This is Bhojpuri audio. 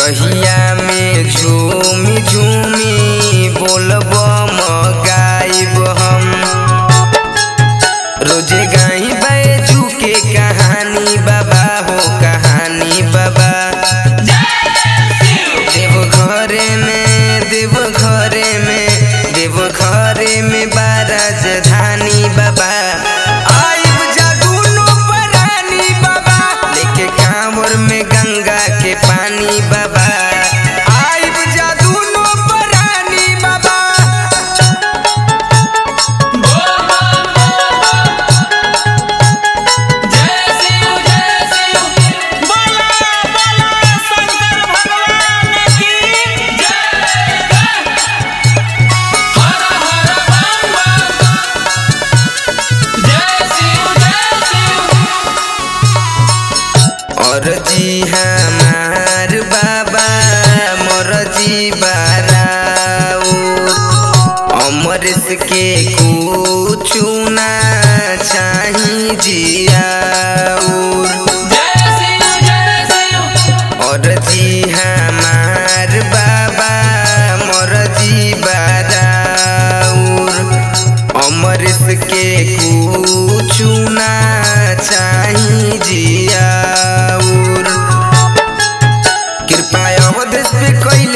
रहिया में झूमी झूमी बोलब गाइब हम रोजे गाई बैजू के कहानी बाबा हो कहानी बाबा देव घरे में देव घरे में देव घरे में बाराज धानी बाबा आइब जादूनो परानी बाबा लेके कांवर में गंगा के पानी बाबा आइब जादूनो परानी बाबा बोला बोला शंकर भगवान की और जी हमार बाबा मोर जी बाराउर अमरस के कुछ ना चाही जियाउर और जी हमार बाबा मोर जी बाराउर अमरस के कुछ ना चाही जियाउर कृपा अवधेश पे कैल